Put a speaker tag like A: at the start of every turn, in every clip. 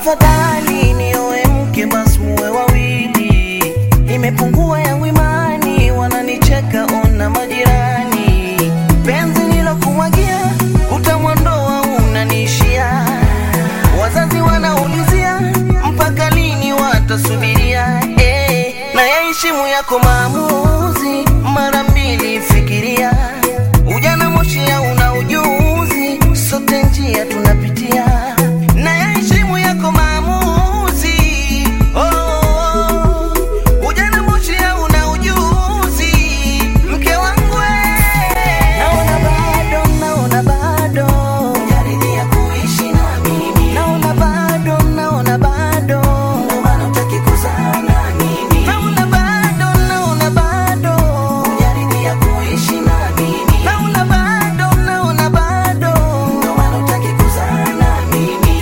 A: afadhali nioe mke basi muwe wawili. Imepungua yangu imani, wananicheka ona majirani. Penzi nilokumwagia utamwondoa unaniishia. Wazazi wanaulizia mpaka lini watasubiria. Eh, na yaheshimu yako maamuzi, mara mbili fikiria. Ujana moshi una ujuzi, sote njia tunapitia. Na yaheshimu yako maamuzi, oh, oh, oh. Ujana moshi una ujuzi, mke wangu eh. Naona bado, naona bado hujaridhia kuishi na mimi. Naona bado, naona bado ndio maana hutaki kuzaa na mimi. Naona bado, naona bado hujaridhia kuishi na mimi. Naona bado, naona bado ndio maana hutaki kuzaa na mimi.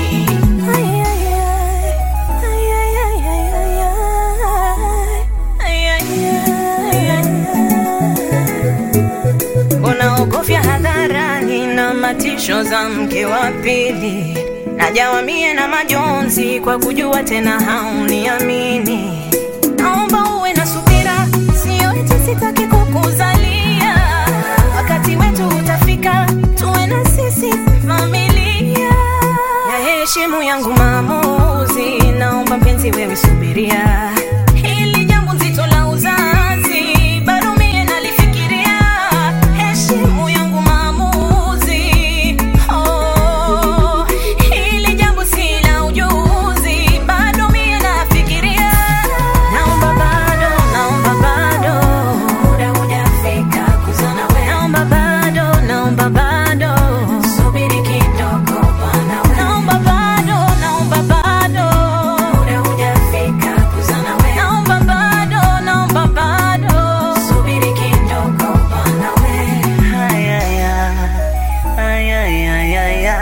B: unaogofya hadharani na matisho za mke wa pili najawa mie na majonzi kwa kujua tena hauniamini naomba uwe na subira sio eti sitaki kukuzalia wakati wetu utafika tuwe na sisi familia ya heshimu yangu maamuzi naomba mpenzi wewe subiria hili jambo nzito la uzazi bado mie nalifikiria heshimu yangu maamuzi oh, hili jambo si la ujuzi bado mie nafikiria naomba bado naomba bado muda hujafika kuzana wewe naomba bado naomba bado subiri kidogo bana wewe naomba bado naomba bado muda hujafika kuzana wewe naomba bado naomba bado subiri kidogo bana wewe
A: Haya, haya, haya, haya.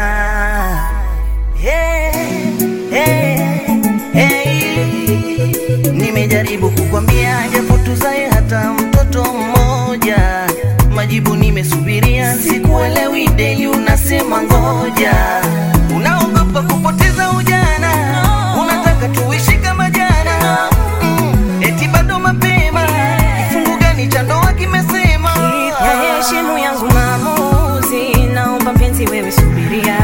A: Hey, hey, hey. Nimejaribu kukwambia japo tuzae hata mtoto mmoja, majibu nimesubiria, sikuelewi deli, unasema ngoja, unaogopa kupoteza ujana, unataka tuishi kama jana, mm, eti bado mapema, kifungu gani cha ndoa kimesema
B: ya heshimu yangu maamuzi naomba mpenzi wewe subiria